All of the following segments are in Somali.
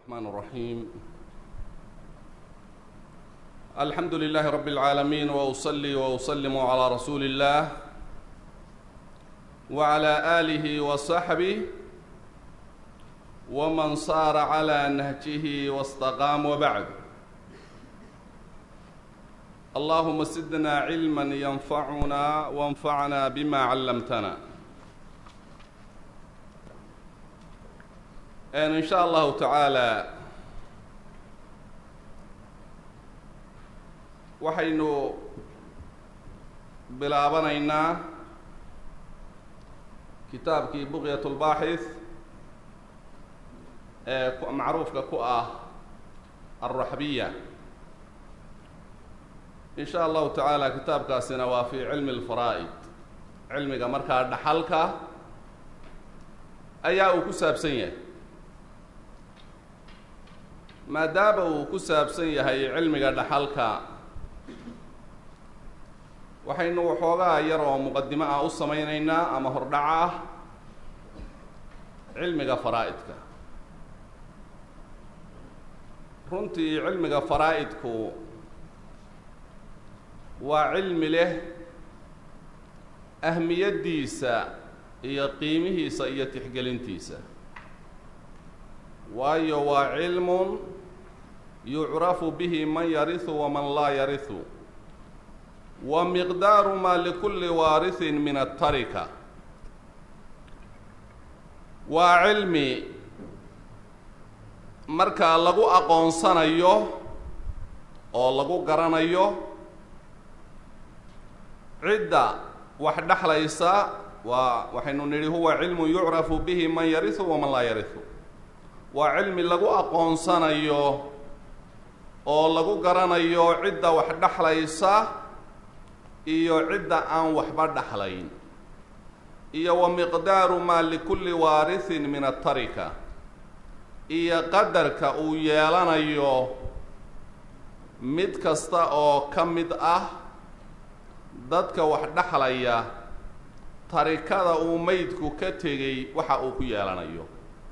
الرحمن الرحيم الحمد لله رب العالمين واصلي واسلم على رسول الله وعلى اله وصحبه ومن صار على نهجه واستقام وبعد اللهم زدنا علما ينفعنا وانفعنا بما علمتنا in sha allahu tacaala waxaynu bilaabanaynaa kitaabkii buqyat lbaaxith ee macruufka ku ah alraxbiya in sha allahu tacaala kitaabkaasina waa fi cilmi lfaraa'id cilmiga markaa dhaxalka ayaa uu ku saabsan yahay maadaama uu ku saabsan yahay cilmiga dhaxalka waxaynu waxoogaa yar oo muqadimo ah u samayneynaa ama hordhac ah cilmiga faraa-idka runtii cilmiga faraa-idku waa cilmi leh ahmiyaddiisa iyo qiimihiisa iyo tixgelintiisa waayo waa cilmun yucrafu bihi man yarihu waman laa yarihu wa miqdaaru maa likulli waarihin min atarika waa cilmi markaa lagu aqoonsanayo oo lagu garanayo cidda wax dhexlaysa waa waxaynu nidhi huwa cilmun yucrafu bihi man yarihu waman laa yarihu waa cilmi lagu aqoonsanayo oo lagu garanayo cidda wax dhexlaysa iyo cidda aan waxba dhexlayn iyo wa miqdaaru maa likulli waarihin min atarika iyo qadarka uu yeelanayo mid kasta oo ka mid ah dadka wax dhexlaya tarikada uu meydku ka tegay waxa uu ku yeelanayo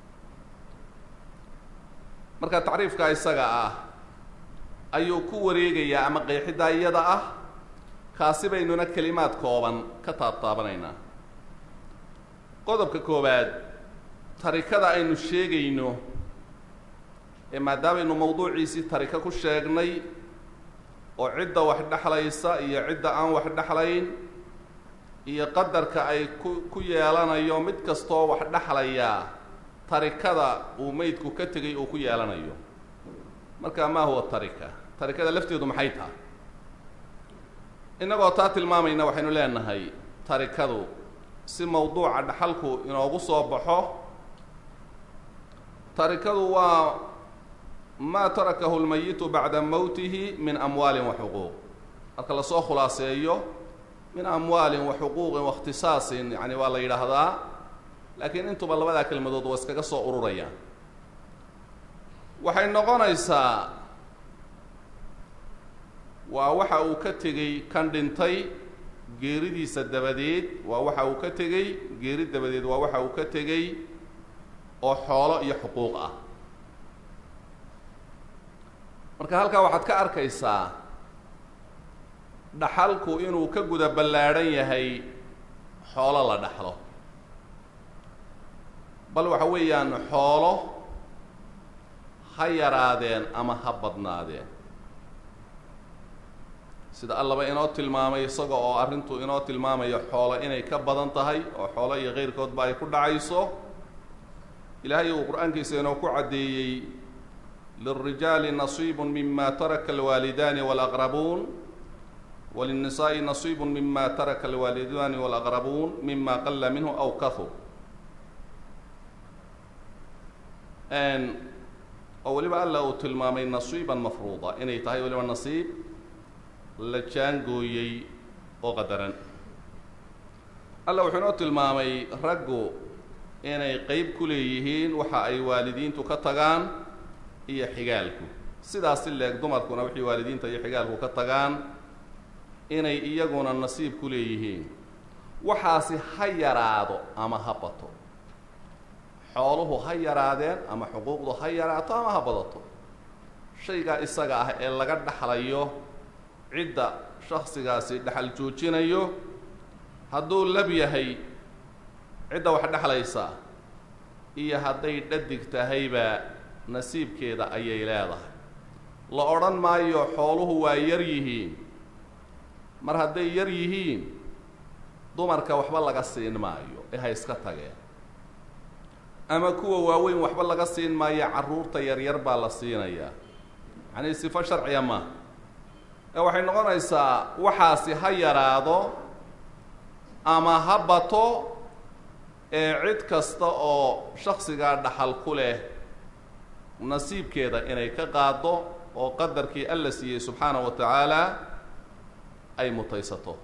marka tacriifka isaga ah ayuu ku wareegayaa ama qeexiddaa iyada ah kaasi baynuna kelimaad kooban ka taabtaabanaynaa qodobka koowaad tarikada aynu sheegayno ee maadaamaynu mawduuciisii tarika ku sheegnay oo cidda wax dhexlaysa iyo cidda aan wax dhexlayn iyo qadarka ay ku ku yeelanayo mid kastoo wax dhexlayaa tarikada uu meydku ka tegay uu ku yeelanayo marka maa huwa tarika tarikada lafteedu maxay tahay innagoo taa tilmaamayna waxaynu leenahay tarikadu si mawduuca dhaxalku inoogu soo baxo tarikadu waa maa tarakahu lmayitu bacda mowtihi min amwaalin wa xuquuq marka lasoo khulaaseeyo min amwaalin wa xuquuqin waاkhtisaasin yani waa la yidhaahdaa laakiin intuba labadaa kelmadood waa iskaga soo ururayaan waxay noqonaysaa waa waxa uu ka tegey kan dhintay geeridiisa dabadeed waa waxa uu ka tegey geeri dabadeed waa waxa uu ka tegey oo xoolo iyo xuquuq ah marka halkaa waxaad ka arkaysaa dhaxalku inuu ka guda ballaadhan yahay xoolo la dhaxlo bal waxa weeyaan xoolo ha yaraadeen ama ha badnaadeen sida allaba inoo tilmaamay isaga oo arrintu inoo tilmaamayo xoolo inay ka badan tahay oo xoolo iyo keyrkoodba ay ku dhacayso ilaahay uu qur-aankiisa inoo ku caddeeyey lilrijaali nasiibu mima taraka alwaalidaani walaqrabuun walinnisaa'i nasiibu mima taraka alwaalidaani walaqrabuun mima qalla minhu aw kahur oo weliba alla uu tilmaamay nasiiban mafruuda inay tahay weliba nasiib la jaangooyey oo qadaran alla wuxuu inoo tilmaamay raggu inay qeyb ku leeyihiin waxa ay waalidiintu ka tagaan iyo xigaalku sidaas si leeg dumarkuna wixii waalidiinta iyo xigaalku ka tagaan inay iyaguna nasiib ku leeyihiin waxaasi ha yaraado ama ha bato xooluhu ha yaraadeen ama xuquuqdu ha yaraato ama ha badato shaygaa isaga ah ee laga dhaxlayo cidda shaksigaasi dhexal joojinayo hadduu lab yahay cidda wax dhexlaysa iyo hadday dhadig tahayba nasiibkeeda ayay leedahay la odhan maayo xooluhu waa yar yihiin mar hadday yar yihiin dumarka waxba laga siin maayo ee ha iska tageen ama kuwa waaweyn waxba laga siin maayo carruurta yaryar baa la siinayaa yacnii sifo sharciya maaha ee waxay noqonaysaa waxaasi ha yaraado ama ha bato ee cid kasta oo shaksigaa dhaxal ku leh nasiibkeeda inay ka qaado oo qadarkii alla siiyey subxaana wa tacaala ay mutaysato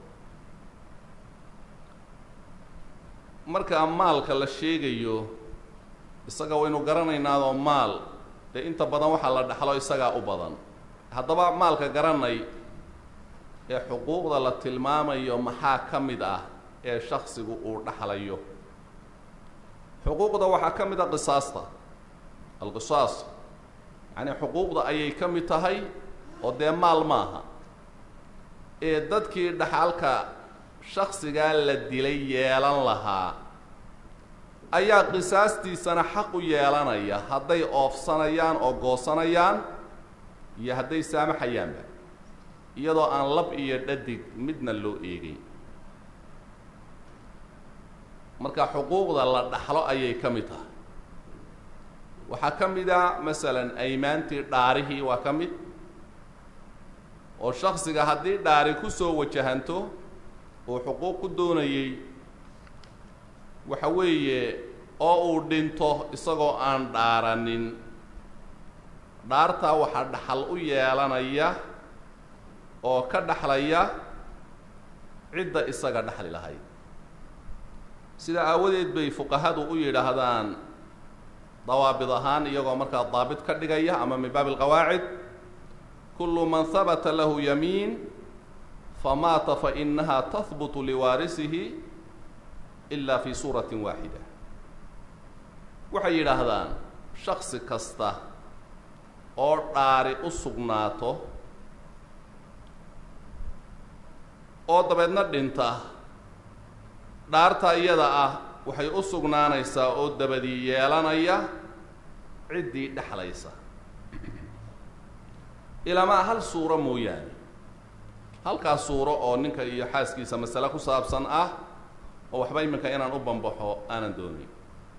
markaa maalka la sheegayo isaga waynu garanaynaadoo maal dee inta badan waxaa la dhaxlo isagaa u badan haddaba maalka garanay ee xuquuqda la tilmaamayo maxaa ka mid ah ee shaksigu uu dhaxlayo xuquuqda waxaa ka mid a qisaasta alqisaas yacnii xuquuqda ayay ka mid tahay oo dee maal maaha ee dadkii dhaxalka shaksigaa la dilay yeelan lahaa ayaa qisaastiisana xaq u yeelanaya hadday oofsanayaan oo goosanayaan iyo hadday saamaxayaanba iyadoo aan lab iyo dhadig midna loo eegay marka xuquuqda la dhaxlo ayay ka mid tahay waxaa ka mid a masalan aymaantii dhaarihii waa ka mid oo shaksiga haddii dhaari ku soo wajahanto uu xuquuq ku doonayey waxa weeye oo uu dhinto isagoo aan dhaaranin dhaartaa waxaa dhaxal u yeelanaya oo ka dhaxlaya cidda isaga dhaxli lahayd sida aawadeed bay fuqahadu u yidhaahdaan dawaabid ahaan iyagoo markaa daabit ka dhigaya ama min baabi alqawaacid kullu man habata lahu yamiin famaata fainaha tahbutu liwaarisihi ila fi suuratin waaxida waxay yidhaahdaan shaksi kasta oo dhaari u sugnaato oo dabeedna dhinta dhaarta iyada ah waxay u sugnaanaysaa oo dabadii yeelanaya ciddii dhexlaysa ilaamaa hal suuro mooyaane halkaas suuro oo ninka iyo xaaskiisa masale ku saabsan ah oo waxba iminka inaan u bambaxo aanan doonin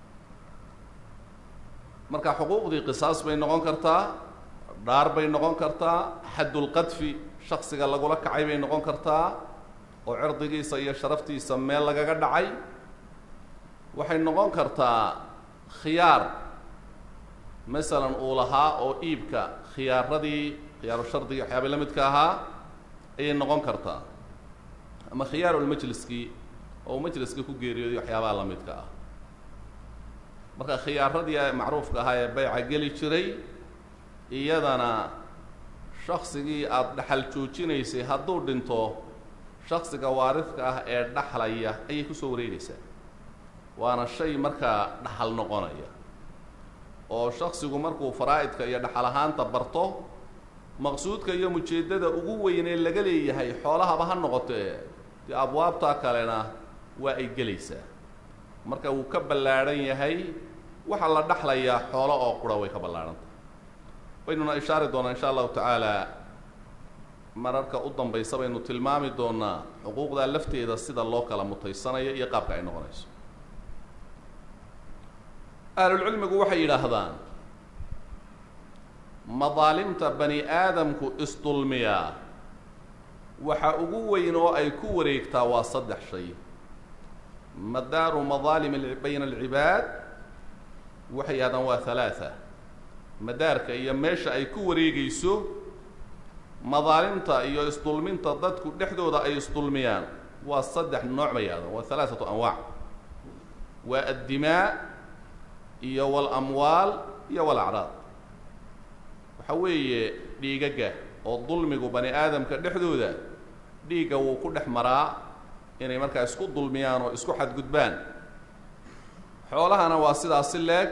marka xuquuqdii qisaas bay noqon kartaa dhaar bay noqon kartaa xaddulqadfi shaksiga lagula kacay bay noqon kartaa oo cirdigiisa iyo sharaftiisa meel lagaga dhacay waxay noqon kartaa khiyaar masalan uu lahaa oo iibka khiyaaradii khiyaaru shardigii waxyaaba la midka ahaa ayay noqon kartaa ama khiyaarulmajliskii oo uu majliska ku geeriyooday waxyaabaha la midka ah marka khiyaaradii macruufka ahaa ee bayca geli jiray iyadana shaksigii aada dhaxal joojinaysay hadduu dhinto shaksiga waaridka ah ee dhaxlaya ayay kusoo wareegaysaa waana shay markaa dhaxal noqonaya oo shaksigu markuu faraa'idka iyo dhaxal ahaanta barto maqsuudka iyo mujeeddada ugu weynee laga leeyahay xoolahaba ha noqotee dee abwaabtaa kalena waa ay gelaysaa marka wuu ka ballaadhan yahay waxaa la dhaxlayaa xoolo oo qura way ka ballaadhantah waynuna ishaari doonaa insha allahu tacaala mararka u dambaysa baynu tilmaami doonaa xuquuqdaa lafteeda sida loo kala mutaysanayo iyo qaabka ay noqonayso ahlulcilmigu waxay yidhaahdaan madaalimta bani aadamku isdulmiyaa waxa ugu weyn oo ay ku wareegtaa waa saddex shay madaaru madaalim bayna alcibaad waxay yidhahdaan waa halaatha madaarka iyo meesha ay ku wareegayso madaalimta iyo isdulminta dadku dhexdooda ay isdulmiyaan waa saddex nooc bay yidhahdaan waa halaathatu anwaac waa addimaa iyo walamwaal iyo walacraad waxa weeye dhiigaga oo dulmigu bani aadamka dhexdooda dhiigga wuu ku dhex maraa inay markaa isku dulmiyaan oo isku xadgudbaan xoolahana waa sidaasi leeg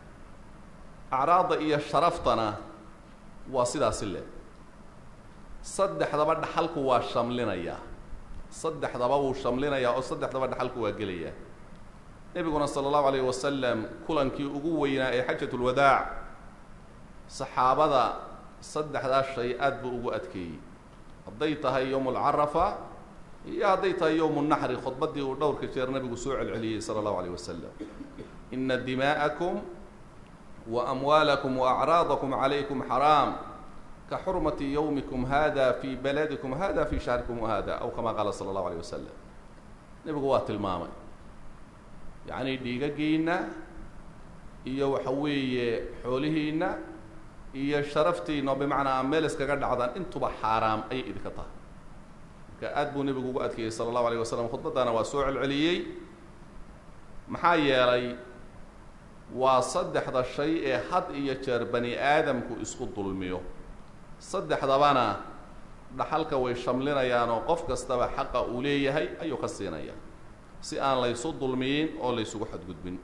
acraadda iyo sharaftana waa sidaasi leeg saddexdaba dhaxalku waa shamlinayaa saddexdaba wuu shamlinayaa oo saddexdaba dhaxalku waa gelayaa nebiguna sala allahu alayh wasalam kulankii ugu weynaa ee xajatulwadaac saxaabada saddexdaa shay aad buu ugu adkeeyey hadday tahay yowmu alcarafa iyo hadday tahay yowmu naxri khudbaddii uu dhowrka jeer nabigu soo celceliyey sala allahu alayh wasalam ina dimaa'akum wa amwaalakum wa acraadakum calaykum xaraam ka xurmati yowmikum hada fii baladikum hada fii shahrikum hada aw kama qaala sala allahu alayh wasalam nebigu waa tilmaamay yacni dhiigagiinna iyo waxa weeye xoolihiinna iyo sharaftiina oo bimacnaa meel iskaga dhacdaan intuba xaaraam ayay idinka tahay marka aad buu nebigu ugu adkeeyey sala allahu alayh wasalam khudbaddana waa soo celceliyey maxaa yeelay waa saddexda shay ee had iyo jeer bani aadamku isku dulmiyo saddexdabana dhaxalka way shamlinayaan oo qof kastaba xaqa uu leeyahay ayuu ka siinaya si aan laysu dulmiyin oo laysugu xadgudbin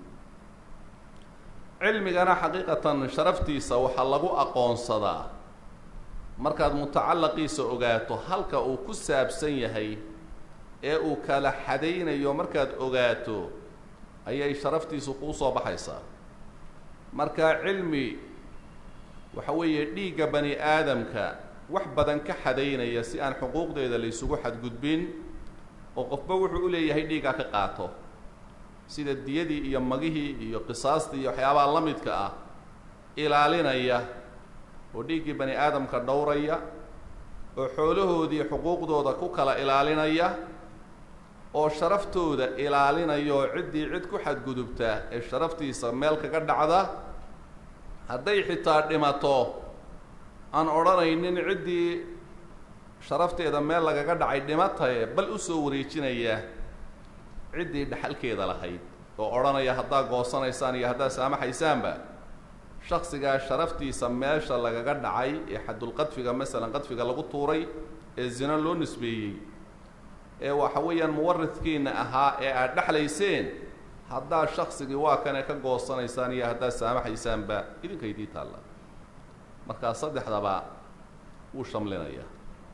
cilmigana xaqiiqatan sharaftiisa waxaa lagu aqoonsadaa markaad mutacalaqiisa ogaato halka uu ku saabsan yahay ee uu kala xadaynayo markaad ogaato ayay sharaftiisu kuu soo baxaysaa marka cilmi waxa weeye dhiigga bani aadamka wax badan ka xadaynaya si aan xuquuqdeeda laysugu xadgudbin oo qofba wuxuu u leeyahay dhiiggaa ka qaato sida diyadii iyo magihii iyo qisaastii iyo waxyaabaha la midka ah ilaalinaya oo dhiiggii bani aadamka dhowraya oo xoolahoodii xuquuqdooda ku kala ilaalinaya oo sharaftooda ilaalinaya oo ciddii cid ku xadgudubta ee sharaftiisa meel kaga dhacda hadday xitaa dhimato aan odhanaynin ciddii sharafteeda meel lagaga dhacay dhimataye bal usoo wareejinaya ciddii dhaxalkeeda lahayd oo odhanaya haddaa goosanaysaan iyo haddaa saamaxaysaanba shaksigaa sharaftiisa meesha lagaga dhacay ee xadulqadfiga masalan qadfiga lagu tuuray ee zino loo nisbeeyey ee waxa weeyaan muwaridkiina ahaa ee aad dhexlayseen haddaa shaksigii waa kane ka goosanaysaan iyo haddaa saamaxaysaanba idinkaydii taalla markaa saddexdaba wuu shamlinayaa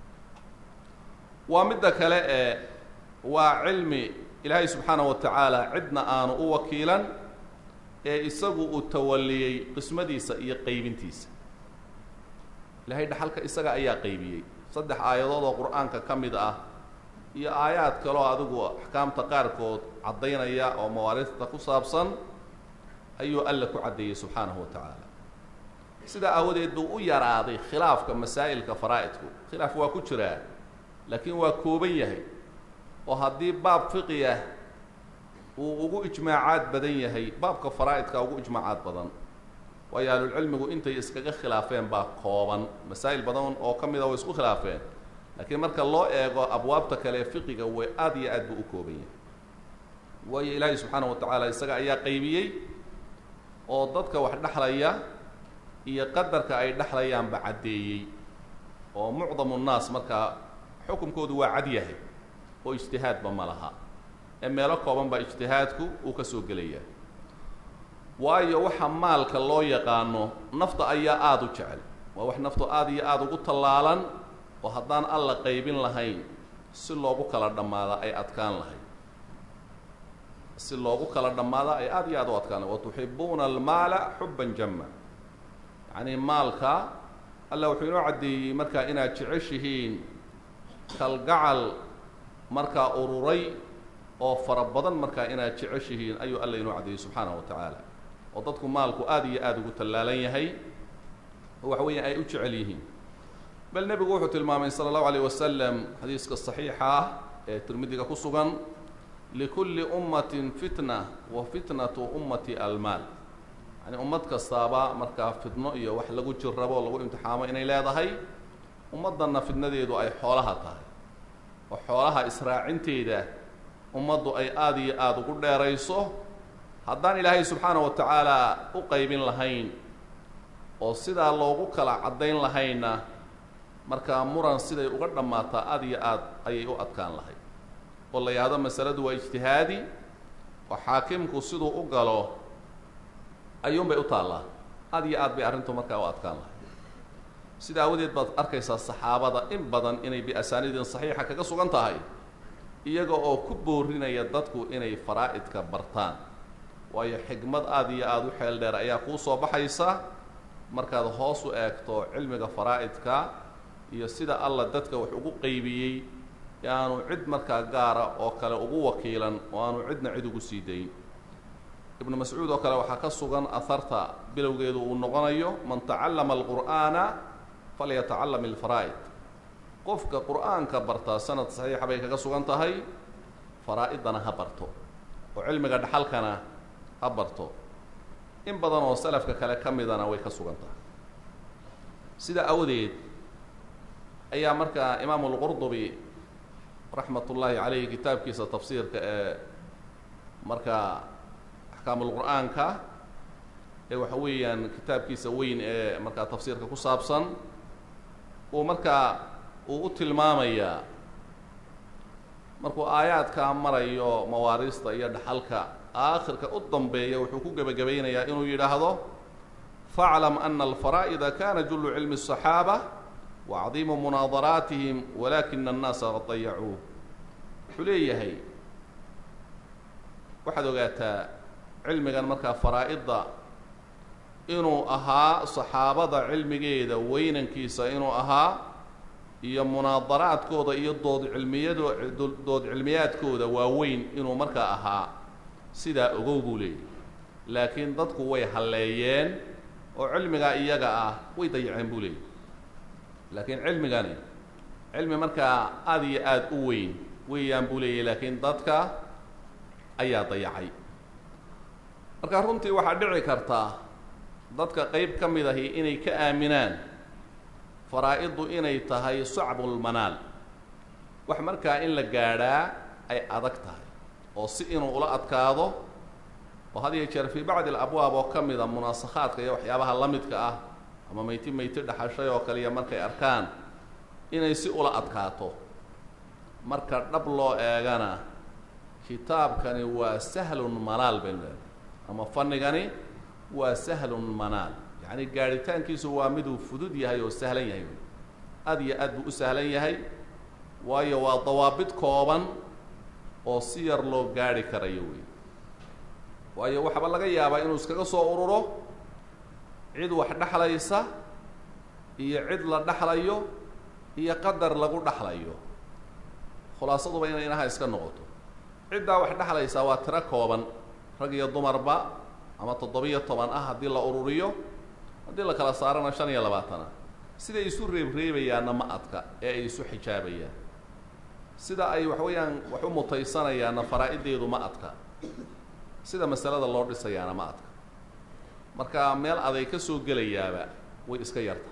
waa midda kale ee waa cilmi ilaahay subxaana wa tacaala cidna aanu u wakiilan ee isagu uu tawaliyey qismadiisa iyo qaybintiisa ilaahay dhaxalka isaga ayaa qaybiyey saddex aayadood oo qur-aanka ka mid ah iyo aayaad kaloo adigu axkaamta qaarkood caddaynaya oo mawaariista ku saabsan ayuu alle ku caddeeyey subxaanahu wa tacaala sidaa aawadeed buu u yaraaday khilaafka masaa'ilka faraa'idku khilaaf waa ku jiraa laakiin waa kooban yahay oo haddii baab fiqi ah uu ugu ijmaacaad badan yahay baabka faraa'idka ugu ijmaacaad badan waayo ahlulcilmigu intay iskaga khilaafeen baa kooban masaa'il badan oo ka mida way isku khilaafeen laakiin marka loo eego abwaabta kale ee fiqiga way aad iyo aad buu u kooban yahay waayo ilaahay subxaana wa tacaala isaga ayaa qaybiyey oo dadka wax dhexlaya iyo qadarka ay dhexlayaanba caddeeyey oo mucdamu nnaas markaa xukunkoodu waa cad yahay oo ijtihaadba ma laha ee meelo kooban baa ijtihaadku uu ka soo gelaya waayo waxa maalka loo yaqaano nafta ayaa aada u jecel waa wax naftu aada iyo aada ugu tallaalan oo haddaan alla qaybin lahayn si loogu kala dhammaada ay adkaan lahayd si loogu kala dhammaada ay aada iyo aada u adkaan lahayd watuxibuuna almaala xubban jama yacni maalka alla wuxuu inoo caddeeyey markaa inaad jeceshihiin kalgacal markaa ururay oo fara badan markaa inaad jeceshihiin ayuu alla inoo caddeeyey subxaanahu wa tacaala oo dadku maalku aada iyo aada ugu tallaalan yahay oo waxa weeya ay u jecel yihiin bal nebigu wuxuu tilmaamay sala allahu alayh wasalam xadiiska saxiixa ah ee tirmidiga ku sugan likulli ummatin fitna wa fitnatu ummati almaal yani ummad kastaaba markaa fitno iyo wax lagu jirrabo o lagu imtixaamo inay leedahay ummaddanna fitnadeedu ay xoolaha tahay oo xoolaha israacinteeda ummaddu ay aada iyo aada ugu dheerayso haddaan ilaahay subxaana wa tacaala u qaybin lahayn oo sidaa loogu kala caddayn lahaynna markaa muran siday uga dhammaataa aada iyo aad ayay u adkaan lahayd oo la yidhahdo masaladu waa ijtihaadi oo xaakimku siduu u galo ayuunbay u taallaa aad iyo aad bay arrintu markaa u adkaan lahay sida aawadeed baad arkaysaa saxaabada in badan inay biasaaniidin saxiixa kaga sugan tahay iyaga oo ku boorinaya dadku inay faraa'idka bartaan waayo xigmad aada iyo aada u xeel dheer ayaa kuu soo baxaysa markaad hoos u eegto cilmiga faraa'idka iyo sida alla dadka wax ugu qeybiyey aanu cid markaa gaara oo kale ugu wakiilan oo aanu cidna cid ugu sii dayn ibnu mascuud oo kale waxaa ka sugan aharta bilowgeedu uu noqonayo man tacallama alqur'aana falyatacalam ilfaraa'id qofka qur'aanka bartaa sanad saxiixa bay kaga sugan tahay faraa-idana ha barto oo cilmiga dhaxalkana ha barto in badan oo salafka kale ka midana way ka sugan tahay sida awdeed ayaa markaa imaamu lqurdubi raxmat ullaahi caleyhi kitaabkiisa tafsiirka ee markaa axkaamulqur'aanka ee waxa weeyaan kitaabkiisa weyn ee markaa tafsiirka ku saabsan uu markaa uu u tilmaamayaa markuu aayaadkaa marayo mawaariista iyo dhaxalka aakhirka u dambeeya wuxuu ku gebagabaynayaa inuu yidhaahdo faclam ana alfaraa'ida kana jullu cilmi الصaxaaba wacdiimu munaadaraatihim walakina annaasa qad dayacuuh wuxuu leeyahay waxaad ogaataa cilmigan markaa faraa-idda inuu ahaa saxaabada cilmigeeda weynankiisa inuu ahaa iyo munaadaraadkooda iyo dood cilmiyado dood cilmiyaadkooda waaweyn inuu markaa ahaa sidaa ogow buu leeyahy laakiin dadku way halleeyeen oo cilmigaa iyaga ah way dayaceen buu leeyahy laakiin cilmigani cilmi markaa aada iyo aada u weyn weeyaan buu leeyahy laakiin dadka ayaa dayacay marka runtii waxaa dhici kartaa dadka qeyb ka mid ahi inay ka aaminaan faraa-iddu inay tahay sacbulmanaal wax markaa in la gaadhaa ay adag tahay oo si inuu ula adkaado oo had iyo jeer fii bacdi alabwaab oo ka mida munaasakhaadka iyo waxyaabaha la midka ah ama meyti meyti dhaxashay oo kaliya markay arkaan inay si ula adkaato marka dhab loo eegana kitaabkani waa sahlun manaal baynu leedahay ama fanigani waa sahlun manaal yacni gaadhitaankiisu waa miduu fudud yahay oo sahlan yahay aada iyo aad buu u sahlan yahay waayo waa dawaabid kooban oo si yar loo gaadhi karayo wey waayo waxaaba laga yaabaa inuu iskaga soo ururo cid wax dhexlaysa iyo cid la dhexlayo iyo qadar lagu dhexlayo khulaasaduba inay inaha iska noqoto ciddaa wax dhexlaysaa waa tiro kooban rag iyo dumarba ama toddobiyo toban ah haddii la ururiyo haddii la kala saarana shan iyo labaatan ah siday isu reebreebayaanna ma adka ee ay isu xijaabayaan sida ay wax weeyaan wax u mutaysanayaanna faraa-ideedu ma adka sida masalada loo dhisayaana ma adka marka meel aday ka soo gelayaaba way iska yarta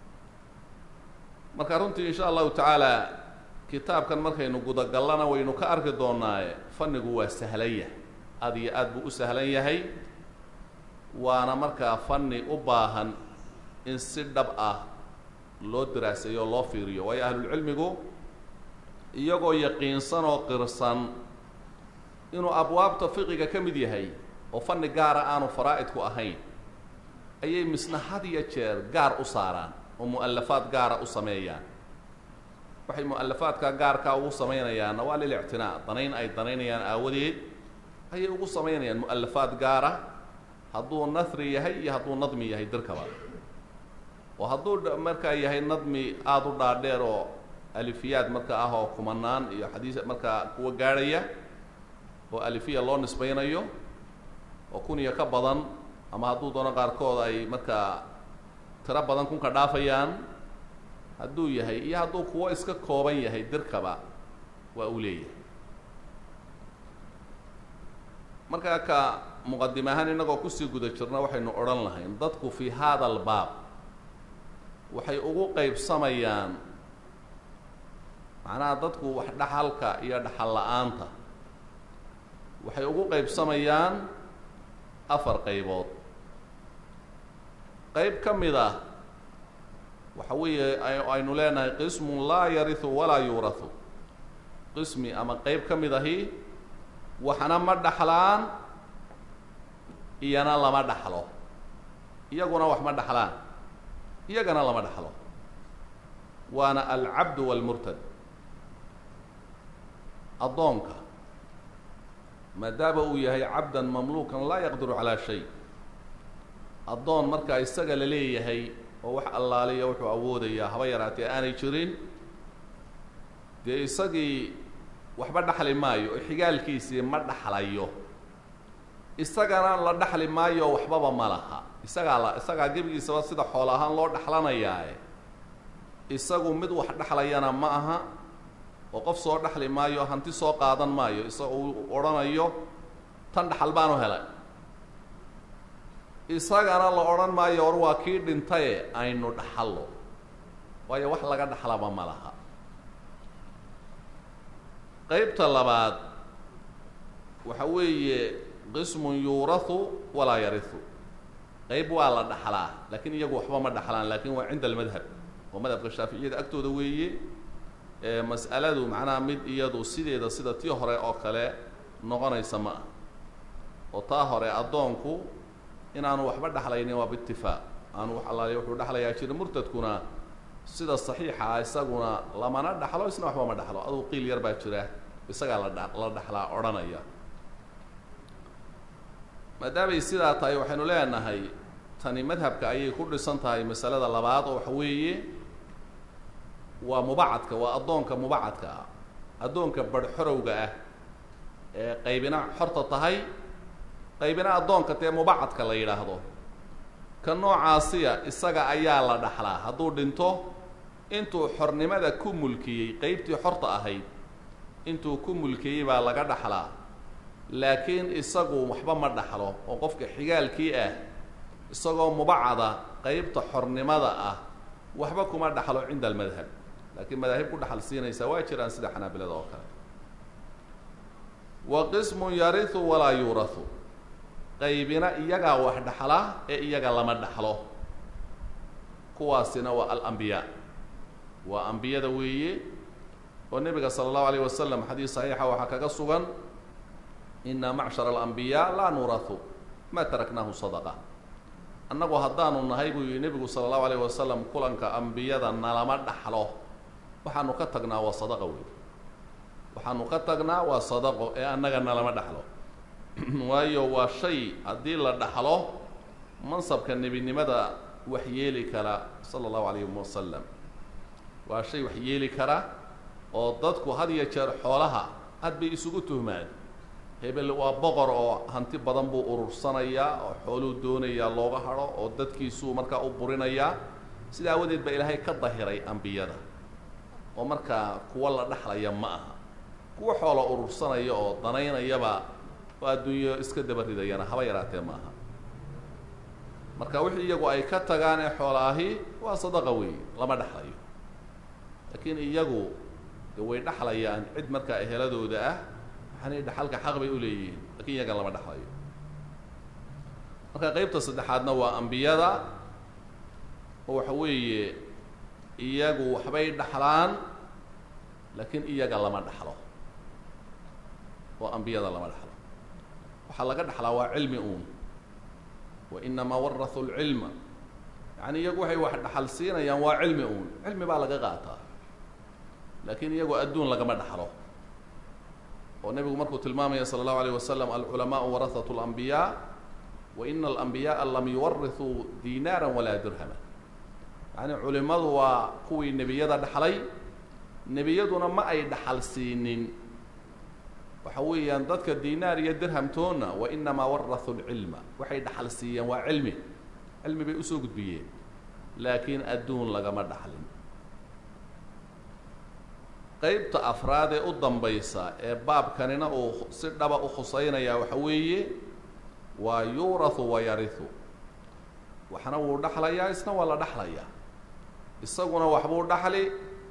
marka runtii insha allahu tacaala kitaabkan markaynu gudagallana waynu ka arki doonaaye fannigu waa sahlan yahay aad iyo aad buu u sahlan yahay waana markaa fanni u baahan in si dhab ah loo daraaseeyo oo loo fiiriyo waayo ahlulcilmigu iyagoo yaqiinsan oo qirsan inuu abwaabta fiqiga ka mid yahay oo fanni gaara aanu faraa'idku ahayn ayay misna had iyo jeer gaar u saaraan oo mu'alafaad gaara u sameeyaan waxay mu'alafaadka gaarkaa ugu samaynayaanna waa lilictinaa danayn ay danaynayaan aawadeed ayay ugu samaynayaan mu'alafaad gaara hadduu nahri yahay iyo hadduu nadmi yahay dirkaba oo hadduu markaa yahay nadmi aada u dhaadheer oo alifiyaad marka ah oo kumanaan iyo xadiis markaa kuwa gaadhaya oo alifiya loo nisbaynayo oo kun iyo ka badan ama hadduu doono qaarkood ay markaa tiro badan kunka dhaafayaan hadduu yahay iyo hadduu kuwo iska kooban yahay dirkaba waa uu leeyahay markaa ka muqadim ahaan innagoo kusii guda jirna waxaynu odhan lahayn dadku fii hada albaab waxay ugu qeybsamayaan macnaha dadku wax dhaxalka iyo dhaxal la-aanta waxay ugu qeybsamayaan afar qaybood qeyb ka mid ah waxa weeye aynu leenahay qismun laa yarihu walaa yuurahu qismi ama qeyb ka mid ahi waxna ma dhaxlaan iyana lama dhaxlo iyaguna wax ma dhaxlaan iyagana lama dhaxlo waana alcabdu waalmurtad addoonka maadaama uu yahay cabdan mamluukan laa yaqdiru calaa shay addoon markaa isaga la leeyahay oo wax allaaliya wuxuu awoodayaa haba yaraatee aanay jirin dee isagii waxba dhaxli maayo oo xigaalkiisii ma dhaxlayo isagana la dhaxli maayo waxbaba ma laha isagaa la isagaa gebigiisaba sida xoolo ahaan loo dhaxlanayaae isagu mid wax dhexlayana ma aha oo qof soo dhexli maayo hanti soo qaadan maayo isaga uu odhanayo tan dhaxal baanu helay isagana la odhan maayo war waa kii dhintaye aynu dhaxallo waayo wax laga dhaxlaba ma laha qeybta labaad waxa weeye qismun yuurahu walaa yarihu qeyb waa la dhaxlaa lakiin iyagu waxba ma dhaxlaan lakin waa cinda almadhab oo madhabka shaaficiyada agtooda weeye mas'aladu macnaha mid iyadu sideeda sida tii hore oo kale noqonaysa ma ah oo taa hore addoonku inaanu waxba dhexlaynin waa biitifaaq aanu wax allaaliya wuxuu dhexlayaa jira murtadkuna sida saxiixa ah isaguna lamana dhaxlo isna waxba ma dhaxlo adugu qiil yar baa jira isagaa la dha la dhaxlaa odhanaya maadaamay sidaa tahay waxaynu leenahay tani madhabka ayay ku dhisan tahay masalada labaad oo waxa weeye waa mubacadka waa addoonka mubacadka ah addoonka barhxorowga ah ee qaybina xorta tahay qaybina addoonka dee mubacadka la yidhaahdo ka noocaasiya isaga ayaa la dhaxlaa hadduu dhinto intuu xornimada ku mulkiyey qeybtii xorta ahayd intuu ku mulkiyey baa laga dhaxlaa laakiin isagu waxba ma dhaxlo oo qofka xigaalkii ah isagoo mubacada qeybta xornimada ah waxba kuma dhaxlo cinda almadhab laakiin madaahib ku dhaxal siinaysaa waa jiraan sida xanaabilada oo kale wa qismun yarihu walaa yuurahu qaybina iyagaa wax dhaxla ee iyaga lama dhaxlo kuwaasina waa alambiyaa waa ambiyada weeye oo nebiga sala allahu alayh wasalam xadiis saxiixa waxaa kaga sugan ina macshara alambiyaa laa nuurahu ma taraknaahu sadaqa annagu haddaanu nahay buu yihi nebigu sala allahu alayh wasalam kulanka ambiyada nalama dhaxlo waxaanu ka tagnaa waa sadaqa wey waxaanu ka tagnaa waa sadaqo ee annaga nalama dhaxlo waayo waa shay haddii la dhaxlo mansabka nebinimada wax yeeli kara sala allahu alayhi wasalam waa shay wax yeeli kara oo dadku had iyo jeer xoolaha had bay isugu tuhmaan hebel waa boqor oo hanti badan buu urursanayaa oo xooluu doonayaa looga hadho oo dadkiisuu markaa u burinayaa sida aawadeed baa ilaahay ka dahiray ambiyada oo markaa kuwa la dhexlaya ma aha kuwa xoola urursanaya oo danaynayaba oo adduunyo iska daba ridayana haba yaraatee ma aha marka wixii iyagu ay ka tagaan ee xoolaahi waa sadaqa weeye lama dhexlayo laakiin iyagu de way dhexlayaan cid markaa eheladooda ah waxaanay dhaxalka xaq bay u leeyihiin lakiin iyaga lama dhexlayo marka qeybta saddexaadna waa ambiyada oo waxa weeye iyagu waxbay dhaxlaan laakiin iyaga lama dhaxlo oo ambiyada lama dhaxlo waxaa laga dhaxlaa waa cilmi uun wa inamaa warahu lcilma yacni iyagu waxay wax dhaxal siinayaan waa cilmi uun cilmi baa laga qaataa laakiin iyagu adduun lagama dhaxlo oo nebigu markuu tilmaamaya sala allahu alayh wasalam alculamaau warahatu اlambiyaa wa ina alambiyaءa lam yuwarithuu dinaara walaa dirhama yacni culimadu waa kuwii nebiyada dhaxlay nebiyaduna ma ay dhaxal siinin waxa weeyaan dadka dinaar iyo dirhamtoonna wa inamaa warahu lcilma waxay dhaxal siiyeen waa cilmi cilmi bay usoo gudbiyeen laakiin adduun lagama dhaxlin qeybta afraad ee u dambaysa ee baabkanina uu si dhaba u khusaynayaa waxa weeye waa yuurahu wa yarihu waxna wuu dhaxlayaa isna waa la dhaxlayaa isaguna waxbuu dhaxli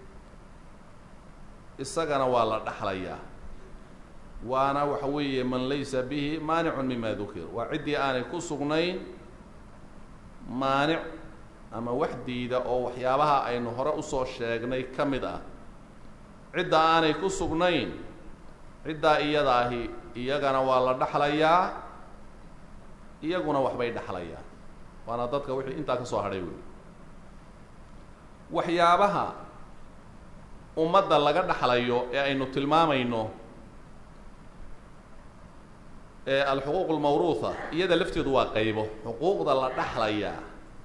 isagana waa la dhaxlayaa waana waxa weeye man laysa bihi maanicun mima dukir waa ciddii aanay ku sugnayn maanic ama wax diida oo waxyaabaha aynu hore usoo sheegnay ka mid ah cidda aanay ku sugnayn ciddaa iyada ahi iyagana waa la dhaxlayaa iyaguna waxbay dhaxlayaan waana dadka wixii intaa ka soo hadhay wey waxyaabaha ummadda laga dhaxlayo ee aynu tilmaamayno ee alxuquuq almawruuha iyada lafteedu waa qaybo xuquuqda la dhaxlayaa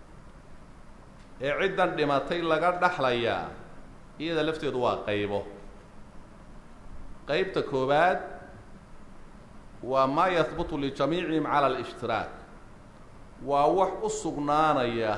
ee ciddan dhimatay laga dhaxlayaa iyada lafteedu waa qaybo qeybta koowaad waa maa yahbutu lijamiicihim cala alshtiraak waa wax u sugnaanaya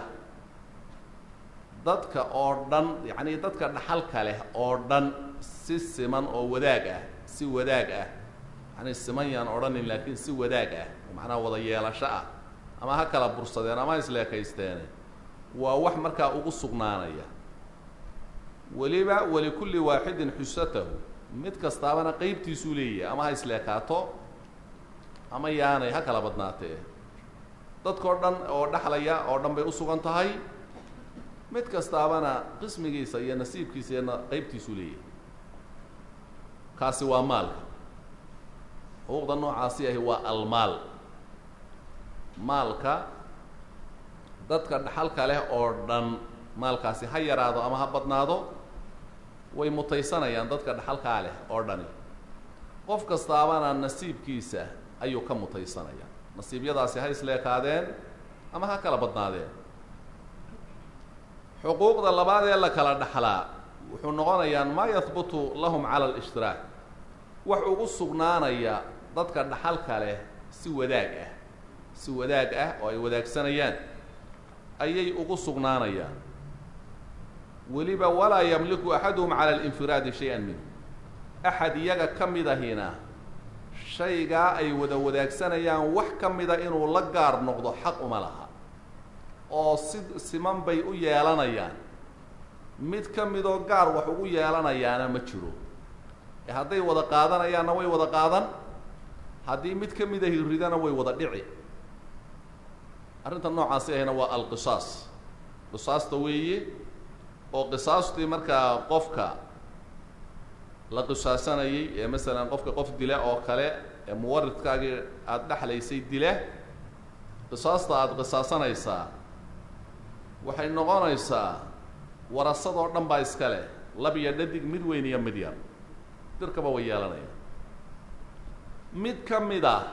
dadka oo dhan yacni dadka dhaxalka leh oo dhan si siman oo wadaag ah si wadaag ah yani siman yaan odhanin laakiin si wadaag ah macnaha wada yeelasho ah ama ha kala bursadeen ama isleekaysteene waa wax markaa ugu sugnaanaya weliba walikulli waaxidin xusatahu mid kastaabana qeybtiisuu leeyahay ama ha isleekaato ama yaanay ha kala badnaatee dadkao dhan oo dhaxlaya oo dhan bay usugan tahay mid kastaabana qismigiisa iyo nasiibkiisa iyana qeybtiisuu leeyahay kaasi waa maalka xuquuqda noocaasi ahi waa almaal maalka dadka dhaxalka leh oo dhan maalkaasi ha yaraado ama ha badnaado way mutaysanayaan dadka dhaxalkaa leh oo dhani qof kastaabana nasiibkiisa ayuu ka mutaysanaya nasiibyadaasi ha isleekaadeen ama ha kala badnaadeen xuquuqda labaad ee la kala dhaxlaa wuxuu noqonayaan maa yahbutu lahum cala alshtiraak wax ugu sugnaanaya dadka dhaxalka leh si wadaag ah si wadaag ah oo ay wadaagsanayaan ayay ugu sugnaanayaan weliba walaa yamliku axaduhum cala alinfiraadi shay-an minhu axad iyaga ka mid ahina shaygaa ay wada wadaagsanayaan wax ka mida inuu la gaar noqdo xaq uma laha oo si siman bay u yeelanayaan mid ka midoo gaar wax ugu yeelanayaana ma jiro ee hadday wada qaadanayaanna way wada qaadan haddii mid ka mida hiridana way wada dhici arrinta noocaasi ahina waa alqisaas qisaasta weeye oo qisaastii markaa qofka la qisaasanayay ee masalan qofka qof dila oo kale ee muwaridkaagii aada dhexlaysay dila qisaasta aada qisaasanaysaa waxay noqonaysaa warasadoo dhan baa iska leh lab iyo dhadig mid weyn iyo mid yar dirkaba way yeelanaya mid ka mid ah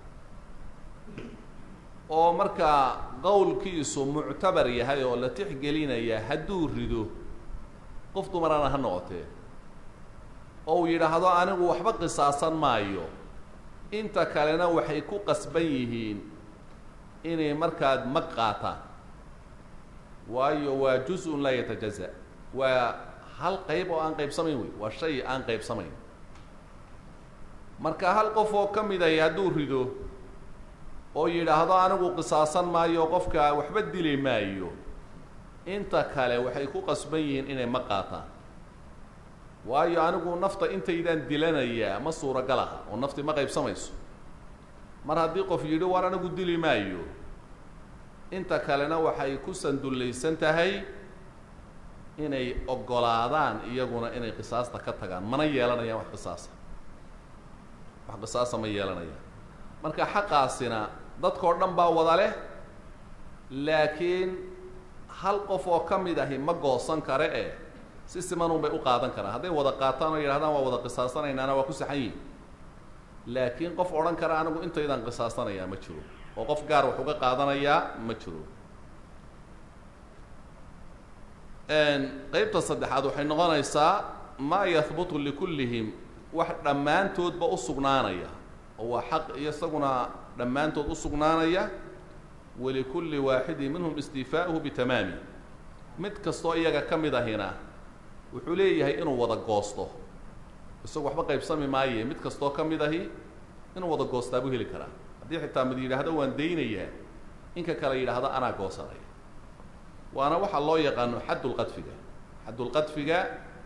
oo markaa qowlkiisu muctabar yahay oo la tixgelinaya hadduu rido qof dumarana ha noqotee oo uu yidhaahdo anigu waxba qisaasan maayo inta kalena waxay ku qasban yihiin inay markaad mag qaataan waayo waa juz-un laa yatajaza waa hal qayb oo aan qaybsamayn wey waa shay aan qaybsamayn marka hal qof oo ka mid ahy hadduu rido oo yidhaahdo anigu qisaasan maayo qofka waxba dili maayo inta kale waxay ku qasban yihiin inay ma qaataan waayo anigu nafta intaydaan dilanayaa ma suuragal aha oo nafti ma qaybsamayso mar haddii qof yidhi war anigu dili maayo inta kalena waxay ku sandullaysan tahay inay oggolaadaan iyaguna inay qisaasta ka tagaan mana yeelanayaan wax qisaasa wax qisaasa ma yeelanayaan marka xaqaasina dadkao dhan baa wada leh laakiin hal qof oo ka mid ahi ma goosan kare e si simanun bay u qaadan karaan hadday wada qaataan oo yidhahdaan waa wada qisaasanaynaana waa ku saxan yihin laakiin qof odhan kara anigu intaydaan qisaasanayaa ma jiro oo qof gaar wax uga qaadanayaa ma jiro qeybta saddexaad waxay noqonaysaa maa yahbutu likullihim wax dhammaantoodba u sugnaanaya oo waa xaq iyo isaguna dhammaantood u sugnaanaya walikulli waaxidin minhum istiifaa'uhu bitamaami mid kastoo iyaga ka mid ahina wuxuu leeyahay inuu wada goosto isagu waxba qaybsami maaye mid kastoo ka mid ahi inuu wada goostaa buu heli karaa haddii xitaa mid yidhaahdo waan daynayaa inka kale yidhaahdo anaa goosanaya waana waxaa loo yaqaano xaddulqadfiga xaddulqadfiga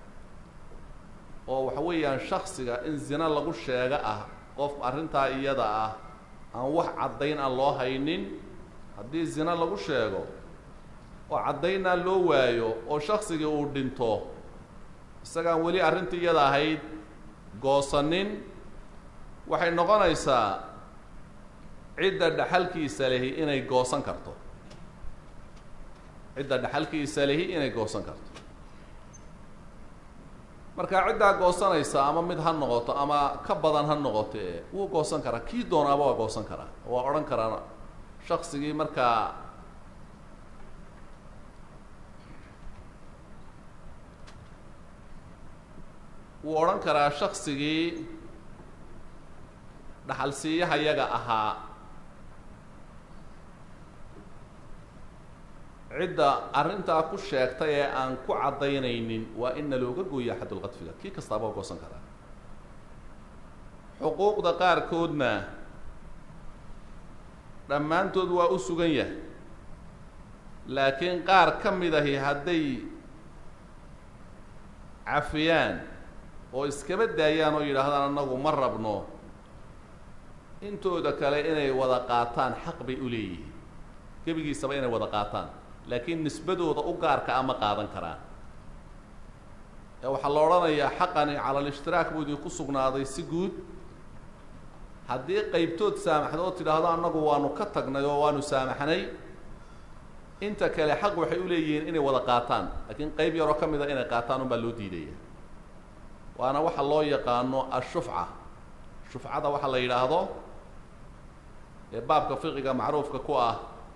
oo waxa weeyaan shaksiga in zina lagu sheego ah qof arrintaa iyada ah aan wax caddayn aan loo haynin haddii zina lagu sheego oo caddaynaa loo waayo oo shaksigii uu dhinto isagaan weli arrintii iyada ahayd goosanin waxay noqonaysaa cidda dhaxalkiisa lehi inay goosan karto cidda dhaxalkiisa lehi inay goosan karto marka ciddaa goosanaysa ama mid ha noqoto ama ka badan ha noqote wuu goosan karaa kii doonaaba waa goosan karaa waa odhan karaa shaksigii markaa wuu odhan karaa shaksigii dhaxalsiiyaha yaga ahaa cidda arrintaa ku sheegtay ee aan ku caddaynaynin waa in na looga gooya xadulqadfiga kii kastaaba waa goosan karaa xuquuqda qaarkoodna dhammaantood waa u sugan yahay laakiin qaar ka mid ahi hadday cafiyaan oo iskaba daayaan oo yidhaahdaan annagu ma rabno intooda kale inay wada qaataan xaq bay u leeyihiin gebigiisaba inay wada qaataan laakiin nisbadooda u gaarka ama qaadan karaan ee waxaa la odhanayaa xaqani cala alishhtiraak buu idinku sugnaaday si guud haddii qaybtood saamaxdo oo tidhaahdo annagu waanu ka tagnay oo waanu saamaxnay inta kale xaq waxay u leeyihiin inay wada qaataan laakiin qayb yaroo ka mida inay qaataan unbaa loo diidaya waana waxa loo yaqaano ashufca shufcada waxa la yidhaahdo ee baabka fiqiga macruufka ku ah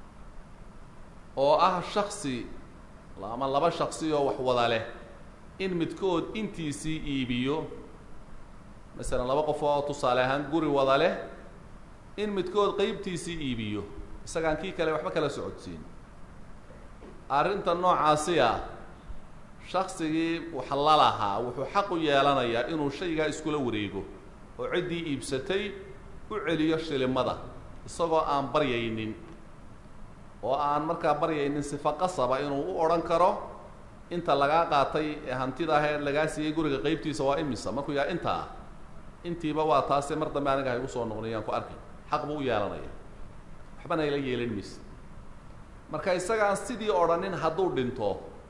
oo ah shaksi ama laba shaksi oo wax wada leh in midkood intiisii iibiyo masalan laba qof oo tusaale ahaan guri wada leh in midkood qeybtiisii iibiyo isagaan kii kale waxba kala socodsiin arrinta noocaasi ah shaksigii wax la lahaa wuxuu xaq u yeelanayaa inuu shaygaa iskula wareego oo ciddii iibsatay u celiyo shilimada isagoo aan baryaynin oo aan markaa baryaynin sifa qasaba inuu u odhan karo inta lagaa qaatay ee hantida ahee lagaa siiyey guriga qeybtiisa waa imisa markuu yaha intaa intiiba waa taase mar dambe aniga hay usoo noqnayaan ku arkay xaq buu u yeelanaya waxbana ayla yeelan mayse marka isagaan sidii odhanin hadduu dhinto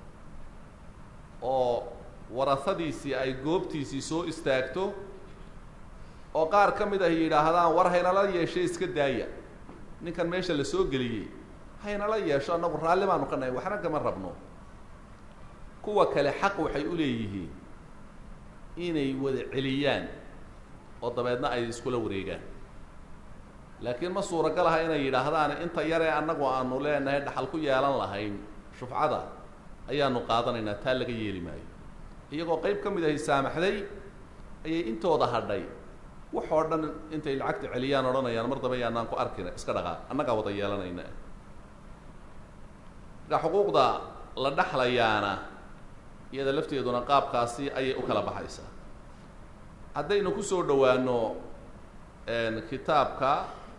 oo warahadiisii ay goobtiisii soo istaagto oo qaar ka mid ah yidhaahdaan war haynala yeeshay iska daaya ninkan meesha la soo geliyey haynala yeesho annagu raalli baanu ka nahay waxna kama rabno kuwa kale xaq waxay u leeyihiin inay wada celiyaan oo dabeedna ay iskula wareegaan laakiin ma suuragal aha inay yidhaahdaan inta yaree annagu aanu leenahay dhaxal ku yeelan lahayn shufcada ayaanu qaadanaynaa taa laga yeeli maayo iyagoo qayb ka mid ahay saamaxday ayay intooda hadhay wax oo dhan intay lacagta celiyaan odhanayaan mar dambe yaanaan ku arkina iska dhaqaa annagaa wada yeelanayna marka xuquuqda la dhexlayaana iyada lafteeduna qaabkaasi ayay u kala baxaysaa haddaynu kusoo dhowaano kitaabka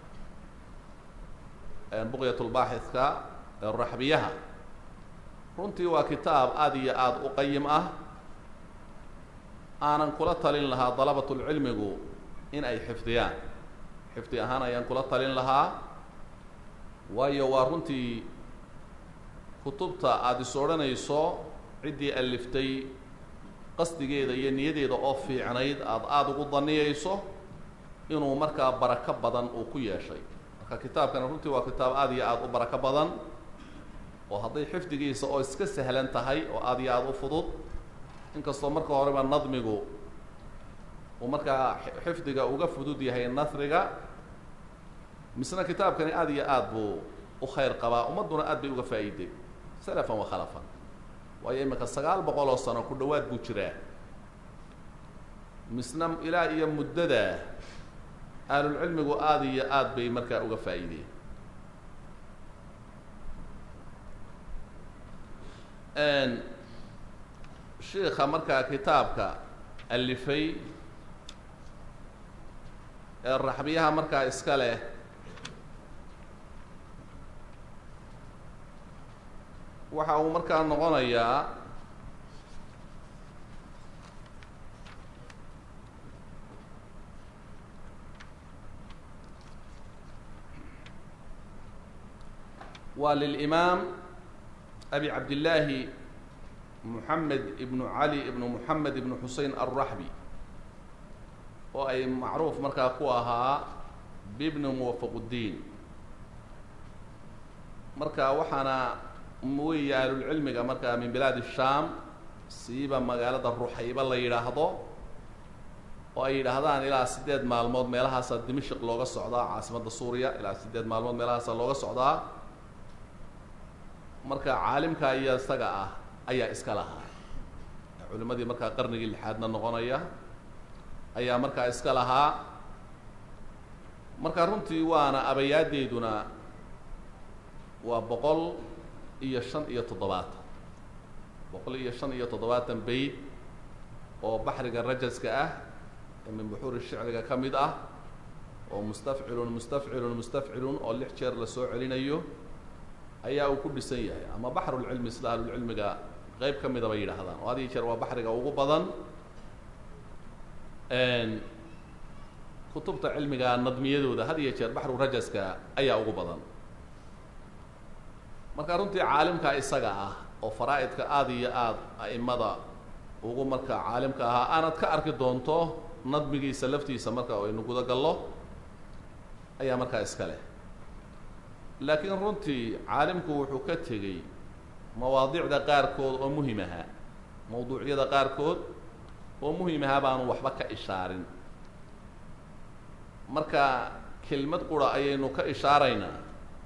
buqyatulbaaxidka raxbiyaha runtii waa kitaab aada iyo aada u qayim ah aanan kula talin lahaa dalabatulcilmigu in ay xifdiyaan xifdi ahaan ayaan kula talin lahaa waayo waa runtii kutubta aada is odhanayso ciddii aliftay qasdigeeda iyo niyadeeda oo fiicnayd aada aada ugu daniyayso inuu markaa barako badan uu ku yeeshay marka kitaabkani runtii waa kitaab aada iyo aada u barako badan oo hadday xifdigiisa oo iska sahlan tahay oo aada iyo aada u fudud inkastoo marka horeba nadmigu uu markaa xifdiga uga fudud yahay nasriga misna kitaabkani aada iyo aada buu u khayr qabaa ummadduna aad bay uga faa'iiday salafan wa khalafan waayo iminka sagaal boqol oo sano ku dhowaad buu jiraa misna ilaa iyo muddada ahlulcilmigu aada iyo aada bay markaa uga faa'iideen shiika markaa kitaabka alifay ee raxbiyaha markaa iska leh waxa uu markaa noqonayaa waa lilimaam abi cabdillaahi moxamed ibnu cali ibnu moxamed ibnu xusein alraxbi oo ay macruuf markaa ku ahaa bibni muwafaquddiin marka waxaana weeye ahlulcilmiga markaa min bilaad shaam siiba magaalada ruxayba la yidhaahdo oo ay yidhaahdaan ilaa siddeed maalmood meelahaasaa dimashik looga socdaa caasimadda suuriya ilaa siddeed maalmood meelahaasaa looga socdaa marka caalimka iyo isaga ah ayaa iska lahaa culimadii markaa qarnigii lixaadna noqonaya ayaa markaa iska lahaa marka runtii waana abayaadeeduna waa boqol iyo shan iyo toddobaatan boqol iyo shan iyo toddobaatan bayd oo baxriga rajaska ah ee min buxuuri shicriga ka mid ah oo mustafcilun mustafcilun mustafcilun oo lix jeer la soo celinayo ayaa uu ku dhisan yahay ama baxrulcilmi sida ahlulcilmiga qeyb ka mida bay yidhaahdaan oo had iyo jeer waa baxriga ugu badan kutubta cilmiga nadmiyadooda had iyo jeer baxru rajaska ayaa ugu badan marka runtii caalimka isaga ah oo faraa-idka aada iyo aada a'imada ugu marka caalimka ahaa aanad ka arki doonto nadmigiisa laftiisa marka aynu guda gallo ayaa markaa iska leh laakiin runtii caalimku wuxuu ka tegey mawaadiicda qaarkood oo muhim ahaa mawduucyada qaarkood oo muhim ahaa baanu waxba ka ishaarin marka kelmad qura ayaynu ka ishaaraynaa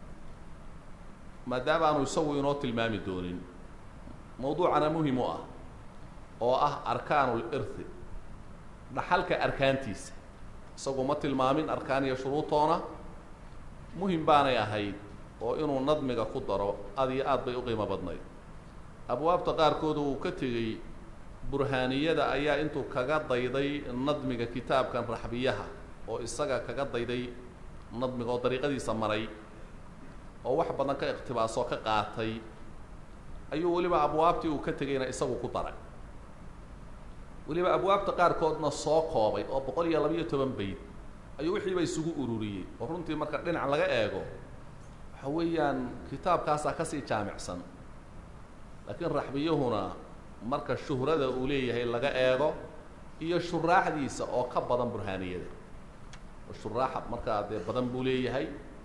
maadaama aanu isagu inoo tilmaami doonin mawduucana muhim u ah oo ah arkaanul irthi dhaxalka arkaantiisa isagu ma tilmaamin arkaan iyo shuruutoona muhim baanay ahayd oo inuu nadmiga ku daro aad iyo aad bay u qiimo badnayd abwaabta qaarkood uu ka tegey burhaaniyada ayaa intuu kaga dayday nadmiga kitaabkan raxbiyaha oo isaga kaga dayday nadmiga oo dariiqadiisa maray oo wax badan ka iqtibaasoo ka qaatay ayuu weliba abwaabtii uu ka tegayna isagu ku daray weliba abwaabta qaarkoodna soo koobay oo boqol iyo labayo toban bayd ayuu wixiiba isugu ururiyey oo runtii marka dhinac laga eego waxa weeyaan kitaabkaasaa kasii jaamicsan laakiin raxbiyahuna marka shuhrada uu leeyahay laga eego iyo shuraaxdiisa oo ka badan burhaaniyada oo shuraaxa markaa dee badan buu leeyahay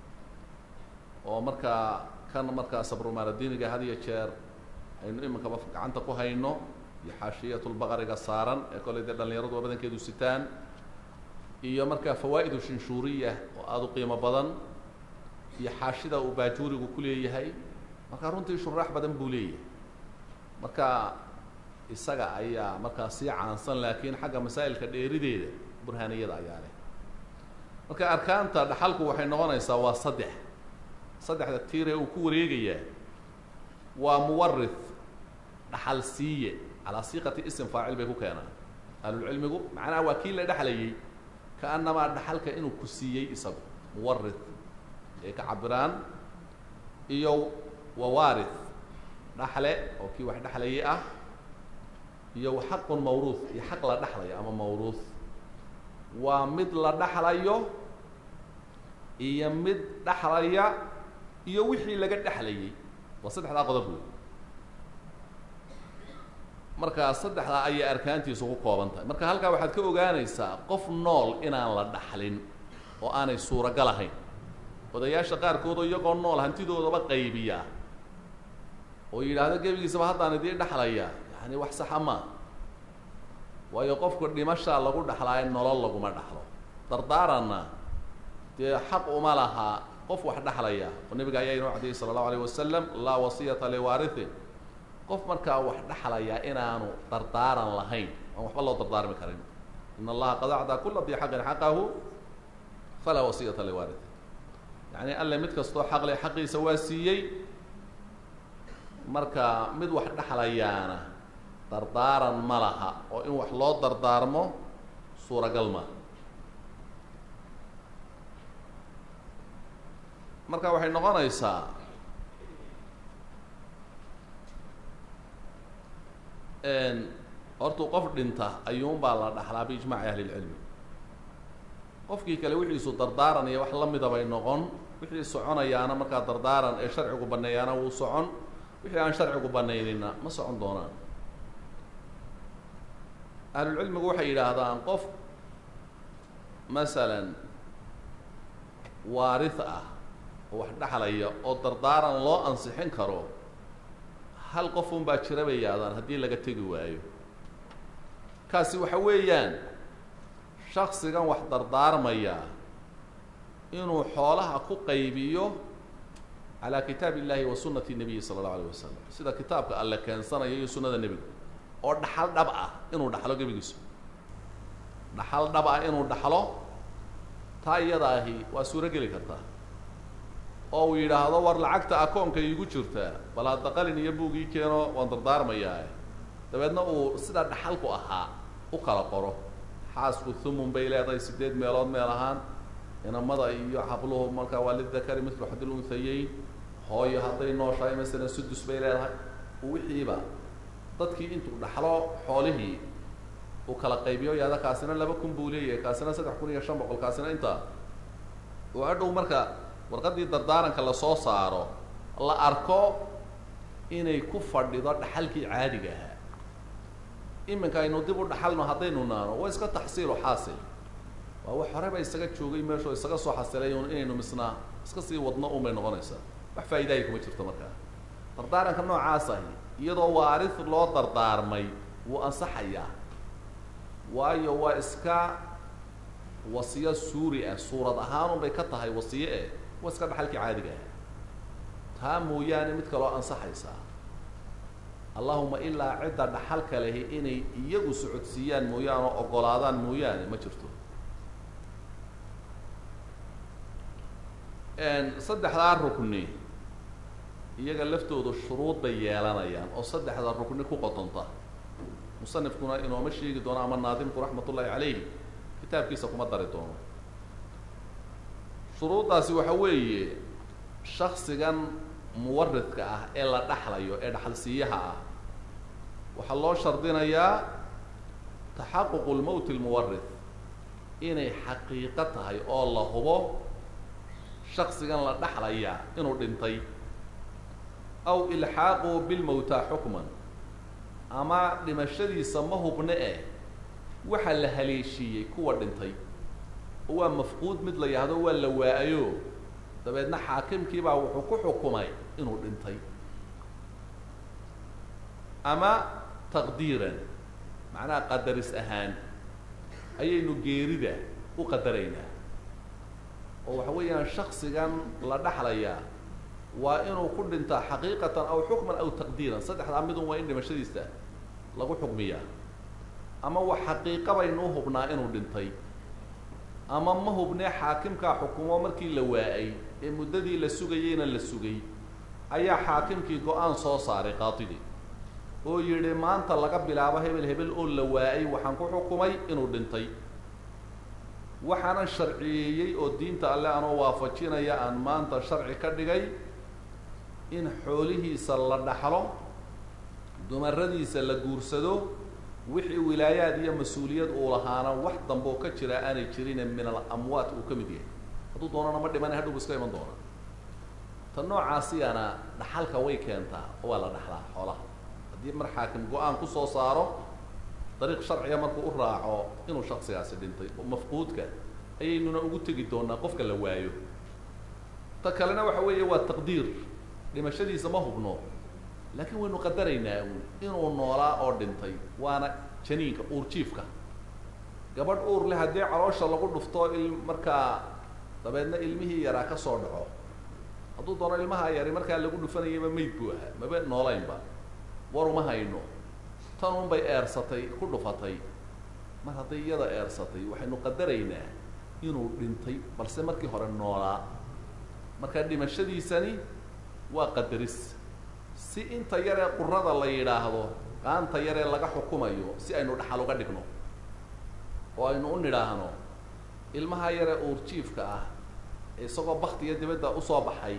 oo markaa kan markaa sabrumaanadiiniga had iyo jeer aynu iminkaba gacanta ku hayno iyo xaashiyatulbaqariga saaran ee kollay dee dhallinyaradu waa badankeedu sitaan iyo markaa fawaa'idu shinshuuriya oo aada u qiimo badan iyo xaashida uu baajuurigu ku leeyahay marka runtii shuraax badan buu leeyahay marka isaga ayaa markaa sii caansan laakiin xagga masaa'ilka dheerideeda burhaaniyada ayaa leh marka arkaanta dhaxalku waxay noqonaysaa waa saddex saddexda tiiree uu ku wareegayaa waa muwarith dhaxal siiye calaa siiqati ism faacil bay ku keenaan ahlulcilmigu macnaha waa kii la dhexlayay kaanamaa dhaxalka inuu ku siiyey isagu muwarith ay ka cabiraan iyo wawaarith dhaxle oo kii wax dhexlayay ah iyo xaqun mawruuth iyo xaq la dhexlayo ama mawruuth waa mid la dhexlayo iyo mid dhexlaya iyo wixii laga dhexlayay waa saddexdaa qodob wey markaa saddexdaa ayay arkaantiisu ku kooban tahay marka halkaa waxaad ka ogaanaysaa qof nool inaan la dhaxlin oo aanay suuragal ahayn odayaasha qaarkoodoo iyagoo nool hantidoodaba qaybiya oo yidhaahdo gebigiisaba haddaan idii dhexlaya yani wax saxa maa waayo qofku dhimashaa lagu dhexlaayo nolol laguma dhexlo dardaaranna dee xaq uma laha qof wax dhexlaya oo nabiga ayaa inoo cadiyey sala allahu alayh wasalam laa wasiyata liwaarithin qof markaa wax dhexlaya inaanu dardaaran lahayn aan waxba loo dardaarmi karin in allaha qad acdaa kula dii xaqin xaqahu falaa wasiyata liwaarithin yacni alle mid kastoo xaq leh xaqiisa waa siiyey marka mid wax dhexlayaana dardaaran ma laha oo in wax loo dardaarmo suuragal maaha marka waxay noqonaysaa hortuu qof dhinta ayuunbaa la dhaxlaa biijmaaci ahli lcilmi qofkii kale wixiisu dardaaran iyo wax la mida bay noqon wixii soconayaana markaa dardaaran ee sharcigu baneeyaana wuu socon wixii aan sharcigu banaynina ma socon doonaan ahlulcilmigu waxay yidhaahdaan qof masalan waarid ah oo wax dhexlaya oo dardaaran loo ansixin karo hal qof un baa jira bay yaahdaan haddii laga tegi waayo kaasi waxa weeyaan shaksigan wax dardaarmaya inuu xoolaha ku qaybiyo calaa kitaab illahi wa sunati nabiyi sala allahu alayh wasalam sida kitaabka alle keensanayo iyo sunnada nebiga oo dhaxal dhab ah inuu dhaxlo gebigiisu dhaxal dhab ah inuu dhaxlo taa iyada ahi waa suuro geli kartaa oo uu yidhaahdo war lacagta akoonka iigu jirtaa bal hadda qalin iyo buugii keeno waan dardaarmayaa dabeedna uu sidaa dhaxalku ahaa u kala qoro xaasku thumun bay leedahay sideed meelood meel ahaan inamada iyo habluhu markaa waa lidakari mithlu xadil unhayeyn hooyo hadday nooshahay masalan sudus bay leedahay wixiiba dadkii intuu dhaxlo xoolihii uu kala qaybiyo yaada kaasina laba kun buu leeyahay kaasina saddex kun iyo shan boqol kaasina intaa oo hadhow marka warqaddii dardaaranka lasoo saaro la arko inay ku fadhido dhaxalkii caadiga ahaa iminka aynu dib u dhaxalno haddaynu naano waa iska taxsiilo xaasil waa wax horeba isaga joogay meesho isaga soo xasilay un inaynu misnaa iska sii wadno un bay noqonaysaa wax faa'idaaya kuma jirto markaa dardaaranka noocaas ahi iyadoo waarid loo dardaarmay wuu ansaxayaa waayo waa iska wasiyo suuri ah suurad ahaanun bay ka tahay wasiye eh waa iska dhaxalkii caadiga ah taa mooyaane mid kaloo ansaxaysaa allahuma ilaa cidda dhaxalka lehi inay iyagu socodsiiyaan mooyaane oo ogolaadaan mooyaane ma jirto saddexdaa rukni iyaga laftoodu shuruud bay yeelanayaan oo saddexda rukni ku qotonta musanifkuna inooma sheegi doono ama naadimku raxmat ullaahi calayh kitaabkiisa kuma dari doono shuruuddaasi waxa weeye shaksigan muwaridka ah ee la dhaxlayo ee dhaxalsiiyaha ah waxaa loo shardinayaa taxaququ lmowti lmuwarid inay xaqiiqo tahay oo la hubo shaksigan la dhaxlaya inuu dhintay aw ilxaaquhu bilmowtaa xukman ama dhimashadiisa ma hubne eh waxaa la haleeshiiyey kuwa dhintay oo waa mafquud mid la yahdo waa la waa-ayo dabeedna xaakimkiibaa wuxuu ku xukumay inuu dhintay ama taqdiiran macnaha qadaris ahaan ayaynu geerida u qadaraynaa oo waxa weeyaan shaksigan la dhaxlayaa waa inuu ku dhintaa xaqiiqatan aw xukman aw taqdiiran saddexdaa midun waa in dhimashadiisa lagu xukmiyaa ama wa xaqiiqa baynuu hubnaa inuu dhintay ama ma hubnee xaakimkaa xukumo markii la waa-ay ee muddadii la sugayeyna la sugay ayaa xaakimkii go-aan soo saaray qaadigii oo yidhi maanta laga bilaabo hebel hebel oo la waa-ay waxaan ku xukumay inuu dhintay waxaanan sharciyeeyey oo diinta alle anoo waafajinaya aan maanta sharci ka dhigay in xoolihiisa la dhaxlo dumaradiisa la guursado wixii wilaayaad iyo mas-uuliyad uu lahaana wax damboo ka jira aanay jirine min al amwaat uu ka mid yahay hadduu doonana ma dhimana hadhow iska iman doona ta noocaasiyana dhaxalka way keentaa oo waa la dhaxlaa xoolaha haddii mar xaakim go-aan kusoo saaro dariiq sharciga markuu u raaco inuu shaksigaasi dhintay oo mafquudka ayaynuna ugu tegi doonaa qofka la waayo ta kalena waxa weeye waa taqdiir dhimashadiisa ma hubno laakiin waynu qadaraynaa uun inuu noolaa oo dhintay waana janiinka uurjiifka gabadh uur leh haddii caloosha lagu dhufto il markaa dabeedna ilmihii yaraa ka soo dhaco hadduu doono ilmaha yari markaa lagu dhufanayaba mayd buu ahaa maba noolaynba war uma hayno tan un bay eersatay ku dhufatay mar hadday iyada eersatay waxaynu qadaraynaa inuu dhintay balse markii hore noolaa marka dhimashadiisani waa qadaris si inta yaree qurada la yidhaahdo qaanta yaree laga xukumayo si aynu dhaxal uga dhigno oo aynu u nidhaahno ilmaha yaree uurjiifka ah isagoo baktiga dibadda usoo baxay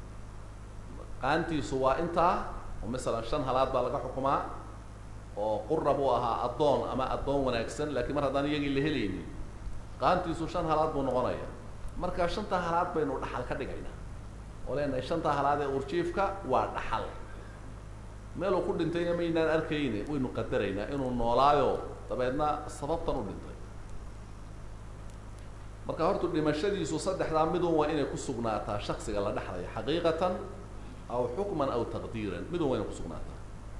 qaantiisu waa intaa oo masalan shan halaad baa laga xukumaa oo qura buu ahaa addoon ama addoon wanaagsan laakiin mar haddaan iyagii la helaynin qaantiisu shan halaad buu noqonaya markaa shantaa halaad baynu dhaxal ka dhigaynaa oo leenahay shantaa halaad ee urjiifka waa dhaxal meeluu ku dhintayna maynaan arkayne waynu qadaraynaa inuu noolaayo dabeedna sababtan u dhintay marka hortu dhimashadiisu saddexdaa midun waa inay ku sugnaataa shaksiga la dhexlaya xaqiiqatan aw xukman aw taqdiiran midun waa inay kusugnaataa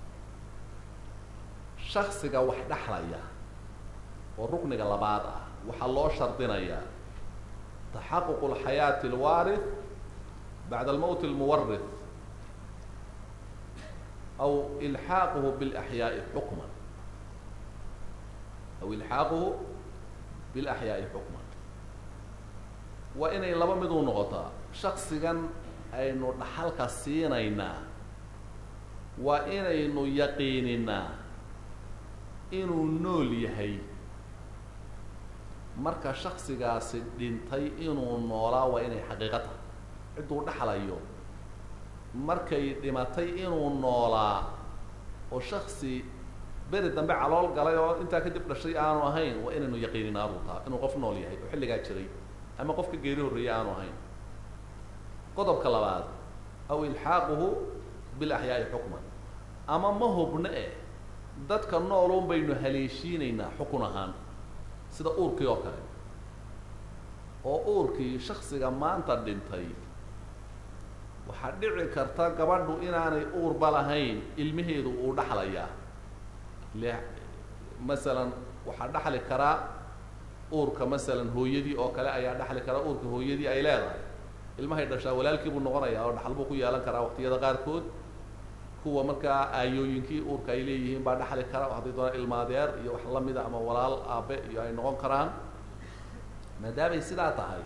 shaksiga wax dhexlaya oo rukniga labaad ah waxaa loo shardinayaa taxaquq اlxayaati اlwaarith bacda almowt اlmuwarith aw ilxaaquhu biاlaxyaaءi xukman aw ilxaaquhu biاlaxyaaءi xukman waa inay laba mid u noqotaa shaksigan aynu dhaxalka siinaynaa waa inaynu yaqiininaa inuu nool yahay marka shaksigaasi dhintay inuu noolaa waa inay xaqiiqo tahay cidduu dhexlayo markay dhimatay inuu noolaa oo shaksi beri dambe calool galay oo intaa kadib dhashay aanu ahayn waa inaynu yaqiininaa buu taha inuu qof nool yahay oo xilligaa jiray ama qofka geeri horreeyay aanu ahayn qodobka labaad aw ilxaaquhu bilaxyaa'i xukman ama ma hubno eh dadka noolun baynu haleeshiinaynaa xukun ahaan sida uurkii oo kale oo uurkii shaksiga maanta dhintay waxaa dhici karta gabadhu inaanay uurba lahayn ilmaheedu uu dhaxlayaa le masalan waxaa dhaxli karaa uurka masalan hooyadii oo kale ayaa dhaxli karaa uurka hooyadii ay leedahay ilmahay dhashaa walaalkii buu noqonayaa oo dhaxal buu ku yeelan karaa waqtiyada qaarkood kuwa markaa aayooyinkii uurka ay leeyihiin baa dhaxli kara hadday doonaan ilmaadeer iyo wax lamida ama walaal aabe iyo ay noqon karaan maadaamay sidaa tahay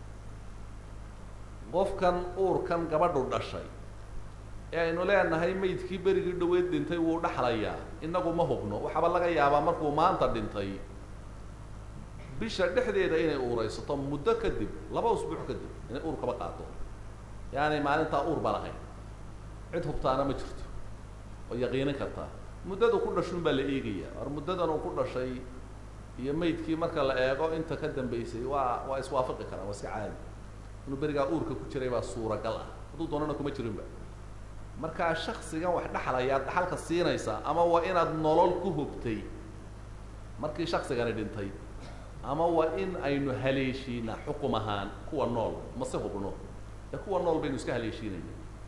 qofkan uurkan gabadhu dhashay ee aynu leenahay maydkii berigii dhaweyd dhintay wuu dhaxlayaa inagu ma hubno waxaaba laga yaabaa markuu maanta dhintay bisha dhexdeeda inay uuraysato muddo kadib laba usbuuc kadib inay uur kaba qaato yaani maalintaa uur ba lahayn cid hubtaana ma jirto oo yaqiinin kartaa muddadu ku dhashun baa la eegaya or muddadan uu ku dhashay iyo maydkii marka la eego inta ka dambeysay waa waa iswaafaqi karaan waa iska caadi inuu berigaa uurka ku jiray baa suuragal ah hadduu doonana kuma jirinba markaa shaksigan wax dhexlayaad dhaxalka siinaysaa ama waa inaad nolol ku hubtay markii shaksigani dhintay ama waa in aynu haleeshiinaa xukum ahaan kuwa nool mase hubno ee kuwa nool baynu iska haleeshiinayna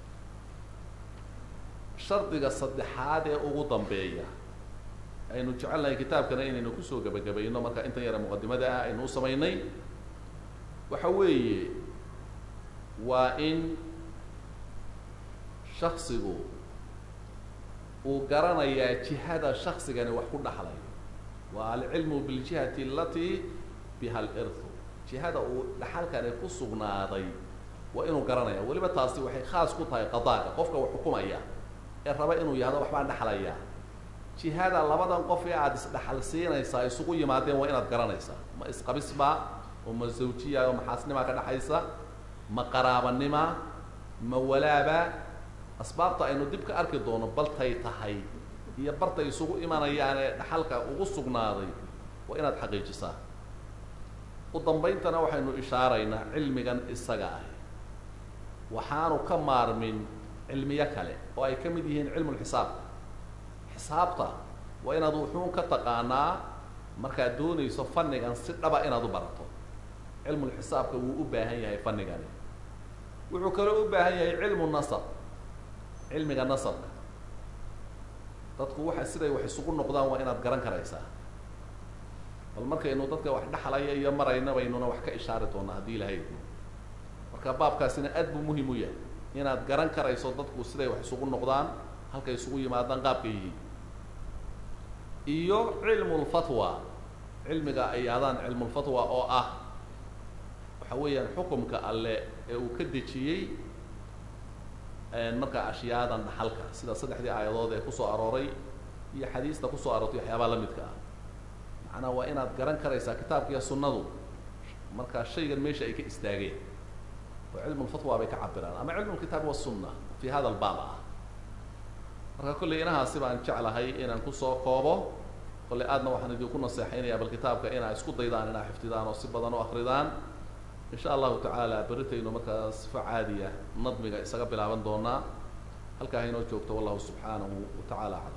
shardiga saddexaad ee ugu dambeeya aynu jecelnahay kitaabkana inaynu kusoo gebagabayno marka intan yara muqadimada ah aynu u samaynay waxa weeye waa in shaksigu uu garanayaa jihada shaksigani wax ku dhaxlayo waa alcilmu biljihati alatii biha alirthu jihada uu dhaxalkani ku sugnaaday waa inuu garanaya weliba taasi waxay khaas ku tahay qadaaga qofka wax xukumaya ee raba inuu yahdo waxbaan dhexlayaa jihada labadan qof ee aada isdhexal siinaysaa isugu yimaadeen waa inaad garanaysaa ma isqabisbaa oo ma zawjiya oo maxaasnimaa ka dhexaysa ma qaraabanima ma walaaba asbaabta aynu dib ka arki doono baltay tahay iyo bartay isugu imanayaan ee dhaxalka ugu sugnaaday waa inaad xaqiijisaa u dambayntana waxaynu ishaaraynaa cilmigan isaga ah waxaanu ka maarmin cilmiyo kale oo ay ka mid yihiin cilmulxisaab xisaabta waa inaad wuxuun ka taqaanaa markaad doonayso fannigan si dhaba inaad u barato cilmulxisaabka wuu u baahan yahay fanigani wuxuu kaloo u baahan yahay cilmu nasab cilmiga nasabka dadku waxa siday wax isugu noqdaan waa inaad garan karaysaa bal markaynu dadka wax dhexlaya iyo marayna baynuna wax ka ishaari doonaa haddii ilahay idmo marka baabkaasina aad buu muhim u yahay inaad garan karayso dadku siday wax isugu noqdaan halkay isugu yimaadaan qaabka yihiin iyo cilmu lfatwa cilmiga ay aadaan cilmulfatwa oo ah waxa weeyaan xukumka alle ee uu ka dejiyey marka ashyaadan dhaxalka sida saddexdii aayadood ee kusoo arooray iyo xadiista kusoo aroortay waxyaabaa la midka ah macnaa waa inaad garan karaysaa kitaabka iyo sunnadu markaa shaygan meesha ay ka istaageen oo cilmulfatwa bay ka cabiraan ama cilmulkitaab wasunna fi hada albaab ah marka kolley inahaasi baan jeclahay inaan kusoo koobo kolley aadna waxaan idinku naseexaynayaa bal kitaabka inaa isku daydaan inaa xifdidaan oo si badan u akridaan in sha allahu tacaala berritaynu markaa sifo caadiya nadmiga isaga bilaaban doonaa halkaa haynoo joogto wallahu subxaanahu wa tacaala aclam